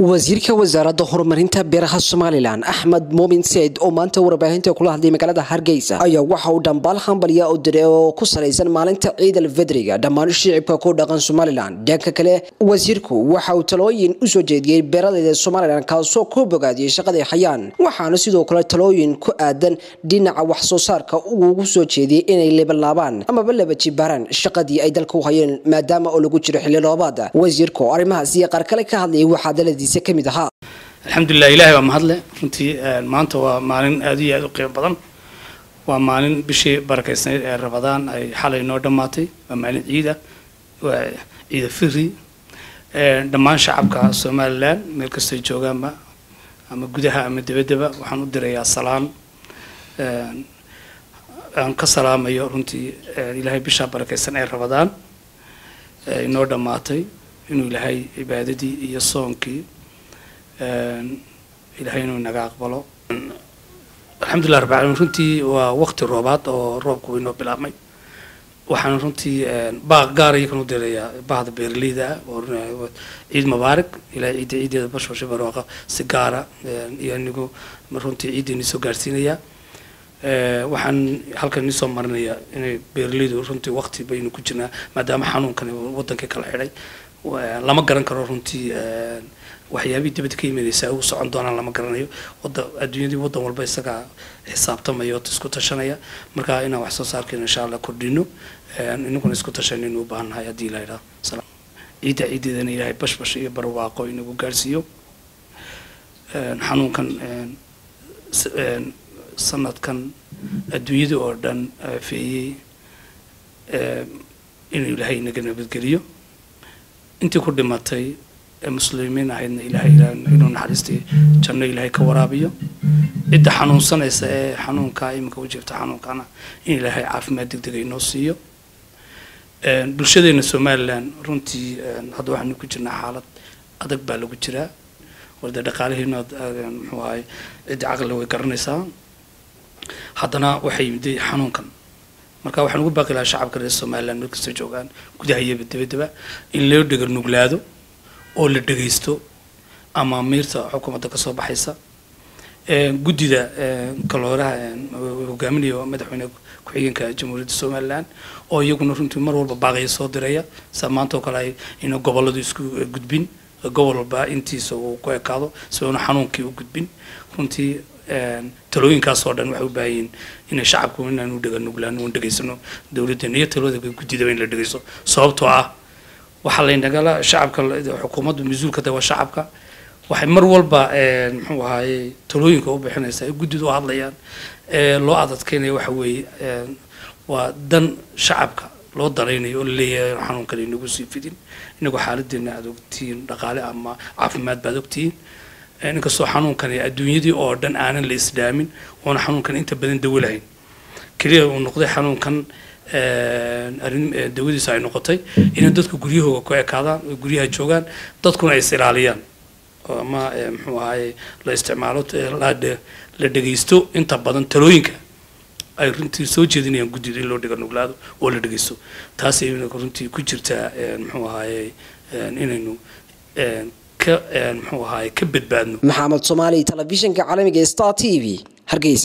wasiirka wasaaradda horumarinta beeraha somalilan axmed muumin seyd oo maanta warbaahinta kula hadlay magaalada hargeysa ayaa waxa uu dhambaal hambalya u diray oo ku salaysan maalinta ciid alfedriga dhammaan shicibka ku dhaqan somalilan dhanka kale wasiirku waxa uu talooyin usoo jeediyey beeralayda somalilan kaasoo ku bogaadiyey shaqaday hayaan waxaana sidoo kale talooyin ku aadan dhinaca wax soo saarka ugu soo jeediyey inay lebalaabaan amaba laba jibaaraan shaqadii ay dalka u hayeen maadaama oo lagu jiro xilli roobaada wasiirku arrimahaas iyo qaar kale ka hadlayay waxaa daladiisa ka mid ahaa alxamdulilah ilahay waa mahadle runtii maanta waa maalin aad iyo aad u qiimo badan waa maalin bishii barakeysnayd ee rabadaan ay xalay noo dhammaatay waa maalin ciida waa ciida firi dhammaan shacabka somalilan meel kastay joogaanba ama gudaha ama debaddaba waxaan u dirayaa salaan aan ka salaamayo runtii ilaahay bishaa barakeysan ee rabadaan inoo dhammaatay inuu ilaahay cibaadadii iyo soonkii ilaahay inuu inaga aqbalo alxamdulillah rabbi alamin runtii waa waqti roobaad oo roobku inoo bilaabmay waxaan runtii baaq gaar iyakan u dirayaa bahda beeraleyda ah oo ciid mubaarak ilaahay ciidda ciideeda bashbasha barwaaqa si gaara iyo anigu runtii ciiddeeni soo gaarsiinayaa waxaan halkan iisoo marinayaa inay beeraleydu runtii waqti baynu ku jirnaa maadaama xanuunkani wadankii kala xidhay lama garan karo runtii waxyaabihii dibadda ka yimaadaysa ugu socon doonaan lama garanayo wada adduunyadii waddan walba isagaa xisaabtamaya oo isku tashanaya marka inaan wax soo saarkeena insha allah kordhino inaguna isku tashanaynu u baahan nahay haddii la yidhaha ciidda ciiddeedana ilaahay bashbash iyo barwaaqo inagu gaarsiiyo xanuunkan sanadkan adduunyada oo dhan feeyey inuu ilaahay inaga nabadgeliyo intii ku dhimatay ee muslimiin ahaydna ilaahay inuu naxariistii janno ilaahay ka waraabiyo cidda xanuunsanaysa ee xanuunkaa iminka u jirta xanuunkana in ilaahay caafimaad degdega inoo siiyo bulshadeena somalilan runtii hadda waxaanu ku jirnaa xaalad adag baa lagu jiraa warda dhaqaalihiina muxuu ahay cidda caqliga way garanaysaa haddana waxay yimiday xanuunkan marka waxaan ugu baaqi lahaa shacabka reer somaliland meel kastoo joogaan gudaha iyo dabadaba in loo dhega nuglaado oo la dhegaysto amaamiirta xukuumadda kasoo baxaysa guddida kalooraha hogaaminaya madaxweyne ku-xigeenka jamhuuriyadda somaliland oo iyaguna runtii mar walba baaqaya soo diraya sa maanta oo kale ay ina gobolladu isku gudbin gobol walba intiisa uu ku ekaado si uuna xanuunkii u gudbin runtii talooyinkaas oo dhan waxay u baahan yihiin inay shacabku inaanu dhega nuglaan uun dhegaysano dowladdeena iyo talooda guddidaba in la dhegaysto sababtoo ah waxaa laynagala shacabka xukuumaddu mas-uulka waa shacabka waxay mar walba muxuu ahaaye talooyinka u bixinaysaa ee guddida u hadlayaan ee loo adadkeynaya waxa weeye waa dan shacabka loo danaynayo oo laleeyahay xanuunkan inagu sii fidin inagoo xaaladeena aad ogtihiin dhaqaale ama caafimaad baad ogtihiin inkastoo xanuunkani adduunyadii oo dhan aanan la isdhaamin oona xanuunkan inta badan dawo lahayn keliya uu noqday xanuunkan arrin dawadiisa ay noqotay inay dadku guryahooga ku ekaadaan oo guryaha joogaan dadkuna ay is ilaaliyaan ama muxuu ahaye la isticmaalo la dhegaysto inta badan talooyinka ay runtii soo jeedinayaan guddida in loo dhiga nuglaado oo la dhegaysto taas runtii ku jirtaa muxuu ahaye inaynu ka muxuu ahaye ka badbaadno maxamed soomaali telefishinka caalamiga star t v hargeysa